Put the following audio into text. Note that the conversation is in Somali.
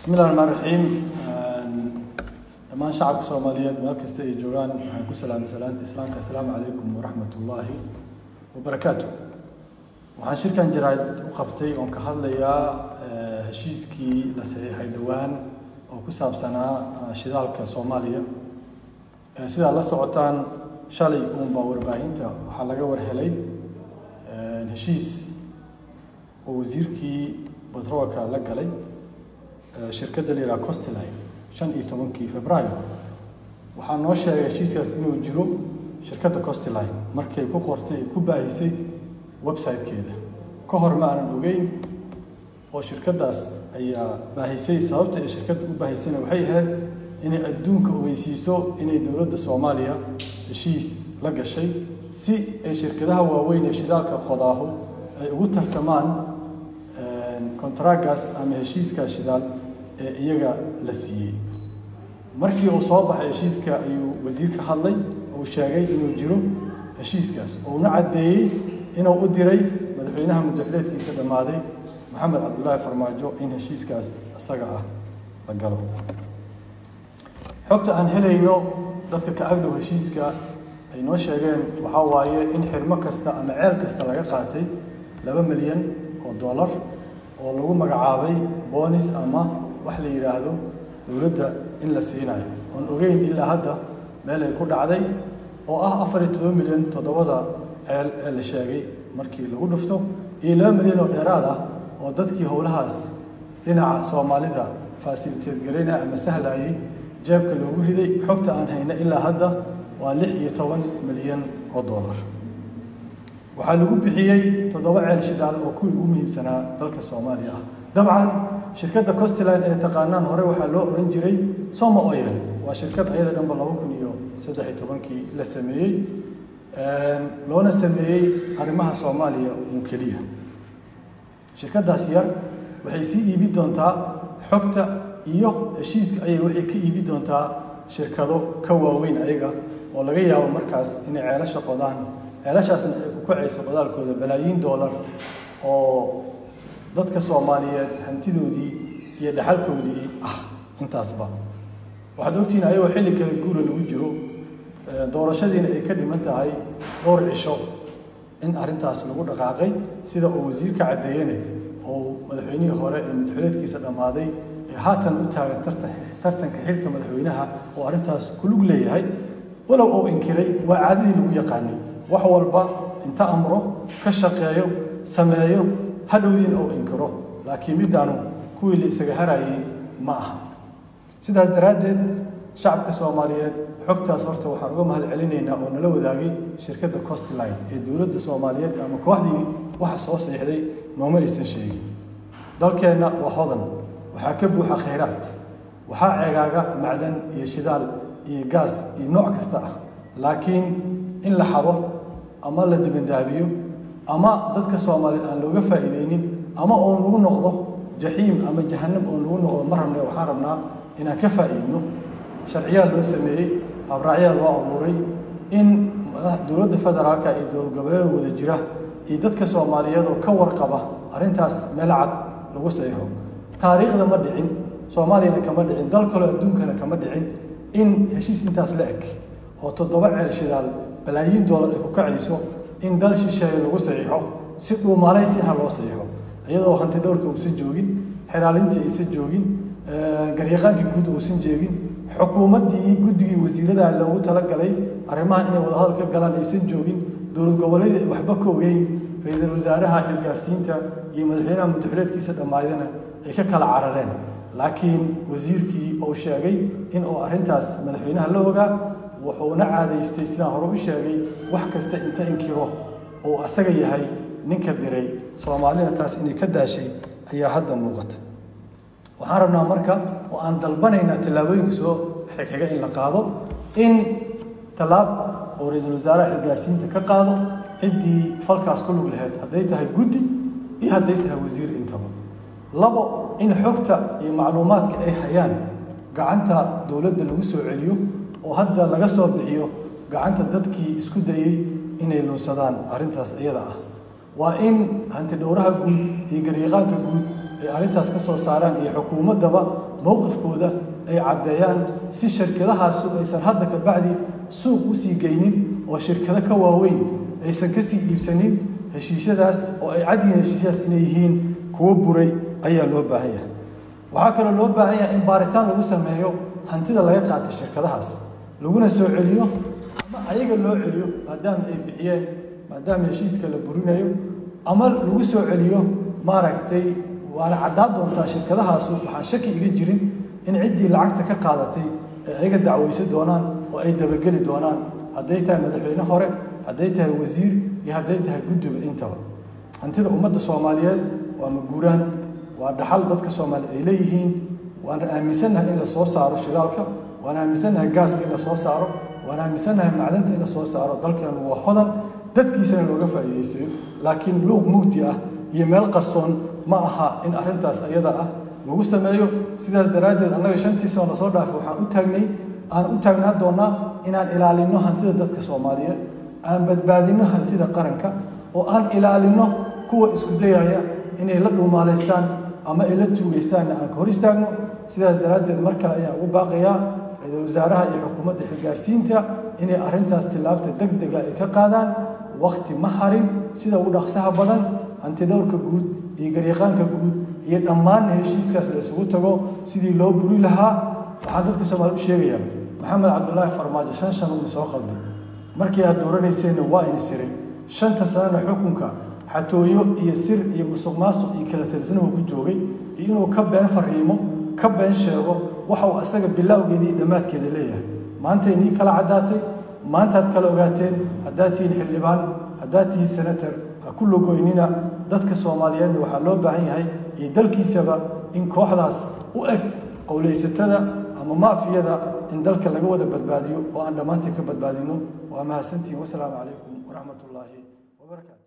bismillahi raxmaan raxiim dhammaan shacabka soomaaliyeed meel kasta ay joogaan waxaan ku salaamay salaanta islaamka assalaamu calaykum waraxmat ullaahi wabarakaatu waxaan shirkan jaraad u qabtay oon ka hadlayaa heshiiskii la saxiixay dhowaan oo ku saabsanaa shidaalka soomaaliya sidaa la socotaan shalay uunbaa warbaahinta waxaa laga warhelay heshiis oo wasiirkii batroolka la galay shirkadda la yidhaha costline shan iyo tobankii februaayo waxaa noo sheegay heshiiskaas inuu jiro shirkadda costline markay ku qortay ku baahisay website-keeda ka hor ma aanan ogeyn oo shirkaddaas ayaa baahisay sababta ay shirkadda u baahisayna waxay ahayd inay adduunka ogeysiiso inay dowladda soomaaliya heshiis la gashay si ay shirkadaha waaweyn ee shidaalka qodaahu ay ugu tartamaan kontragaas ama heshiiska shidaal ee iyaga la siiyey markii uu soo baxay heshiiska ayuu wasiirka hadlay uu sheegay inuu jiro heshiiskaas uuna caddeeyey inuu u diray madaxweynaha muddaxileedkiisa dhammaaday maxamed cabdulaahi farmaajo in heshiiskaas isaga ah la galo xogta aan helayno dadka ka agdhow heshiiska ay noo sheegeen waxaa waaye in xirmo kasta ama ceel kasta laga qaatay laba milyan oo dollar oo lagu magacaabay boonis ama wax la yidhaahdo dowladda in la siinayo oon ogeyn ilaa hadda meel ay ku dhacday oo ah afar iyo todoba milyan toddobada ceel ee la sheegay markii lagu dhufto iyo laba milyan oo dheeraad ah oo dadkii howlahaas dhinaca soomaalida fasiliteed garaynaya ama sahlayay jeebka loogu riday xogta aan hayna ilaa hadda waa lix iyo toban milyan oo dollar waxaa lagu bixiyey toddoba ceel shidaal oo kuwii ugu muhiimsanaa dalka soomaaliya ah dabcan shirkadda costline ee taqaanaan hore waxaa loo oran jiray somo oil waa shirkad ayada dhanba laba kun iyo saddex iyo tobankii la sameeyey loona sameeyey arrimaha soomaaliya uun keliya shirkaddaas yar waxay sii iibi doontaa xogta iyo heshiiska ayay waxay ka iibi doontaa shirkado ka waaweyn ayaga oo laga yaabo markaas inay ceelasha qodaan ceelashaasna ay ku kacayso qodaalkooda balaayiin dollar oo dadka soomaaliyeed hantidoodii iyo dhaxalkoodii ah intaasba waxaad ogtihiin ayagoo xilli kale guura lagu jiro doorashadiina ay ka dhiman tahay dhowr cisho in arrintaas lagu dhaqaaqay sida uu wasiirka caddeeyene oo madaxweynihii hore ee madaxweyneedkiisa dhammaaday ee haatan u taagan tartanka xilka madaxweynaha oo arrintaas kulug leeyahay walow uu inkiray waa caadadii lagu yaqaanay wax walba inta amro ka shaqeeyo sameeyo hadhowdiina uu inkiro laakiin middaanu kuwii la isaga harayay ma aha sidaas daraaddeed shacabka soomaaliyeed xogtaas horta waxaan uga mahad celinaynaa oo nala wadaagay shirkadda costline ee dowladda soomaaliyeed ama kooxdii waxa soo siixday nooma aysan sheegin dalkeenna waa hodan waxaa ka buuxa khayraad waxaa ceegaaga macdan iyo shidaal iyo gaas iyo nooc kasta ah laakiin in la xado ama la dibandaabiyo ama dadka soomaaliyeed aan looga faa'iideynin ama oo nagu noqdo jaxiim ama jahanam oo nagu noqdo ma rabne waxaan rabnaa inaan ka faa'iidno sharciyaa loo sameeyey habraacyaa loo abuuray in dowladda federaalka iyo dowlad goboleeda wada jira iyo dadka soomaaliyeed oo ka warqaba arrintaas meel cad lagu saxiixo taariikhda ma dhicin soomaaliyana kama dhicin dal kaloo adduunkana kama dhicin in heshiis intaas la eg oo toddoba ceel shidaal balaayiin doolar ay ku kacayso in dal shisheeye lagu saxiixo si dhuumaalaysi ah loo saxiixo iyadoo hanti dhowrka uusan joogin xiraalintii aysan joogin garyaqaankii guud uusan jeegin xukuumaddii guddigii wasiirada loogu talagalay arrimaha inay wadahadal ka galaan aysan joogin dowlad goboleedii ay waxba ka ogeyn ra-iisul wasaaraha xilgaarsiinta iyo madaxweynaha muddaxileedkiisa dhammaydana ay ka kala carareen laakiin wasiirkii uu sheegay in uu arrintaas madaxweynaha la ogaa wuxuuna caadaystay sidaan hore u sheegay wax kasta inta inkiro uu asaga yahay ninka diray soomaalida taas inay ka daashay ayaa hadda muuqata waxaan rabnaa marka oo aan dalbanaynaa tallaabooyinka soo xigxiga in la qaado in tallaab oo ra-iisul wasaaraha xilgaarsiinta ka qaado ciddii falkaas ku lug lahayd hadday tahay guddi iyo hadday tahay wasiir intaba labo in xogta iyo macluumaadka ay hayaan gacanta dowladda lagu soo celiyo oo hadda laga soo bixiyo gacanta dadkii isku dayey inay lunsadaan arrintaas iyada ah waa in hanti dhowraha guud iyo garyaqaanka guud ay arrintaas ka soo saaraan iyo xukuumaddaba mowqifkooda ay caddeeyaan si shirkadahaasu aysan hadda ka bacdi suuq u sii geynin oo shirkado ka waaweyn aysan ka sii iibsanin heshiisyadaas oo ay cadyihiin heshiisyadaas inay yihiin kuwo buray ayaa loo baahan yahay waxaa kaloo loo baahan yahay in baaritaan lagu sameeyo hantida laga qaatay shirkadahaas laguna soo celiyo ama ayaga loo celiyo maadaama ay bixiyeen maadaama heshiiska la burinayo ama lagu soo celiyo maaragtay waana caddaan doontaa shirkadahaasu waxaan shaki iga jirin in ciddii lacagta ka qaadatay ay ayaga dacwaysan doonaan oo ay dabageli doonaan hadday tahay madaxweyne hore hadday tahay wasiir iyo hadday tahay guddiba intaba hantida ummadda soomaaliyeed waa maguuraan waa dhaxal dadka soomaaliyeed ay leeyihiin waan aaminsannahay in la soo saaro shidaalka waan aaminsannahay gaaska in la soo saaro waan aaminsannahay macdanta in la soo saaro dalkeenu waa hodan dadkiisana looga faa'iidaysayo laakiin luuq mugdi ah iyo meel qarsoon ma aha in arrintaas ayada ah lagu sameeyo sidaas daraaddeed annaga shantii sano lasoo dhaafay waxaan u taagnay aan u taagnaa doonaa inaan ilaalinno hantida dadka soomaaliyeed aan badbaadinno hantida qaranka oo aan ilaalinno kuwa isku dayaya inay la dhuumaalaystaan ama ay la tuugaystaanna aan ka hor istaagno sidaas daraaddeed mar kale ayaan ugu baaqayaa ra-iisul wasaaraha iyo xukuumadda xilgaarsiinta inay arrintaas tillaabta deg dega ay ka qaadaan wakti ma harin sida ugu dhaqsaha badan hantidhowrka guud iyo garyaqaanka guud iyo dhammaan heshiiskaas la isugu tago sidii loo buri lahaa waxaan dadka soomaaliya u sheegayaa maxamed cabdulaahi farmaajo shan sano uu soo qalday markii aad dooranayseena waa ini siray shanta sanana xukunka xatooyo iyo sir iyo musuq maasuq iyo kala talisnahuu ku joogay iyo inuu ka been fariimo ka been sheego waxa uu asaga bilowgeeda iyo dhammaadkeeda leeyahay maanta inii kala caddaatay maantaad kala ogaateen haddaad tihiin xildhibaan haddaad tihiin senator ha ku logoynina dadka soomaaliyeedna waxaa loo baahan yahay iyo dalkiisaba in kooxdaas u eg qowlaysatada ama maafiyada in dalka laga wada badbaadiyo oo aan dhammaantiin ka badbaadino waa mahadsantihin wasalaamu calaykum waraxmat ullaahi wabarakaatu